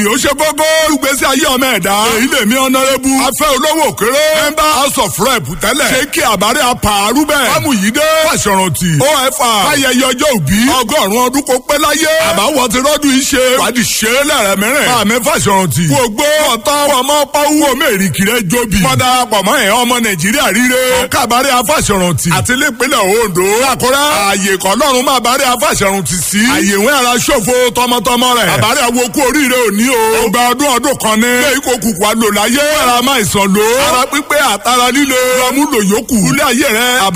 ó ṣe gógó ìgbésí ayé ọmọ ẹ̀dá. èyí lè mi ọ̀nàrẹ́bù. afẹ́ olówó kéré. member house of rep tẹ́lẹ̀. ṣé kí àbárẹ́ apààrú bẹ́ẹ̀. fámùyídé. fàṣọrántì. ofa. ayẹyẹ ọjọ́ òbí. ọgọ́rùn-ún ọdún kó pẹ́ láyé. àbáwọ̀ ti rọ́dún yìí ṣe. wádìí ṣe é lẹ́rẹ̀ mẹ́rẹ̀. máàmí fàṣọrántì. kú ogbó ọ̀tọ́ ọmọ pọ́wú omi èrìkì rẹ̀ jóbi. mọ́dà pọ̀mọ́ ẹ̀ ọmọ nàìjíríà ríre. kábàárẹ̀ afàṣọrántì. àti nípínlẹ̀ ondo. àkúrẹ́. ààyè kọ́lọ́run máa bàárẹ̀ afàṣọrántì sí. ààyè ìwé ara ṣòfò tọmọtọmọ rẹ̀. àbárẹ̀ awo kú oríire òní o. ọgbà ọdún ọdún kan ní. ilé ìkó kùkù àlò láyé. ara máa ìsàn lò. ara pípé àtara líle. lọ́mú lòyókù. ilé ayé rẹ̀